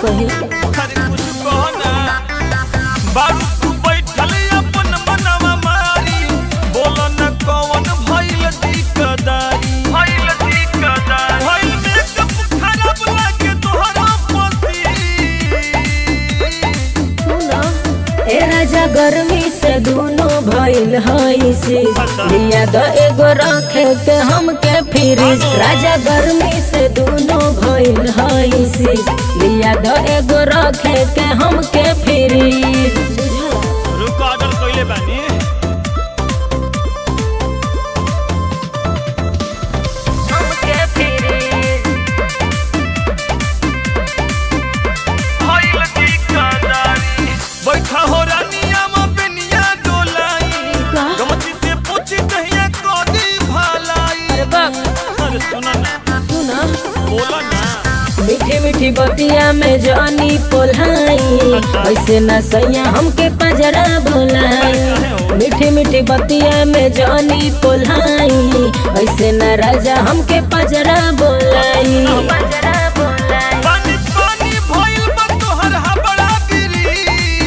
कही अरे कुछ कहो ना बारू तू बैठल अपन मनवा मारी बोल न कौन भइल दिकदारी भइल दिकदारी भइल मेकअप खराब लागे तोहरा पसी सुना ए राजा गर्मी से दोनों भइल हई से लिया द एगो रखे के हमके फ्रिज राजा गर्मी से दोनों भइल हई से लिया द एगो रखे के हमके फ्रिज रुक ऑर्डर कइले बानी हमके फ्रिज भइल दिकदारी बैठा हो रानिया में बेनिया डोलाई का? गमती से पूछ कहिया कदी भलाई अरे बाप अरे सुना ना सुना बोला ना मीठी मीठी बतिया में जानी पोलाई ऐसे न सैया हमके पजरा बोलाई मीठी मीठी बतिया में जानी पोलाई ऐसे न राजा हमके पजरा बोलाई पजरा बोलाई पानी पानी भइल बा तोहर हबड़ा गिरी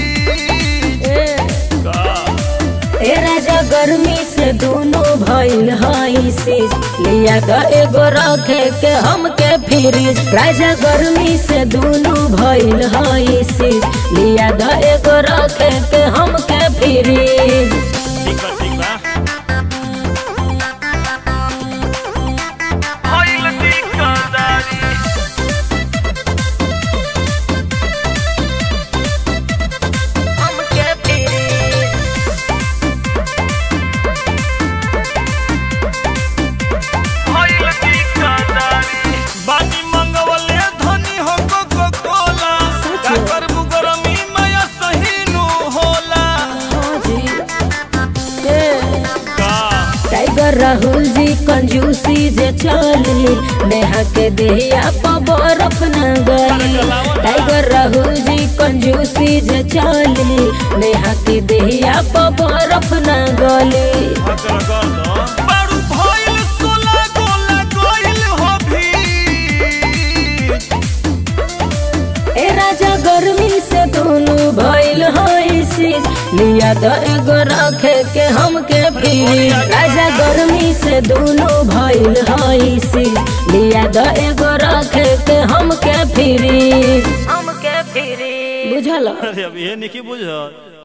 ए राजा गर्मी से दोनों भइल हई से लिया द एगो रखे के हमके फ्रिज राजा गर्मी से दोनों भइल हई से लिया द एगो रखे के हमके फ्रिज ठीक बा ठीक बा भइल दिकदारी हमके फ्रिज भइल दिकदारी बानी मंगवले धनी हो को को कोला का करबू गरमी माया सहीनु होला का टाइगर राहुल जी कंजूसी जे चली नेहा के देहिया पर बर्फ न गली टाइगर राहुल जी कंजूसी जे चली नेहा के देहिया पर बर्फ न गली हकर कर दो बारू भइल सोला गोला गइल हो भी ए राजा गर्मी से दोनों भइल हई शीश लिया द एगो रखे के हमके फ्रिज राजा गर्मी से दोनों भइल हई शीश लिया द एगो रखे के हमके फ्रिज हमके फ्रिज बुझल अरे अब ये नहीं बुझ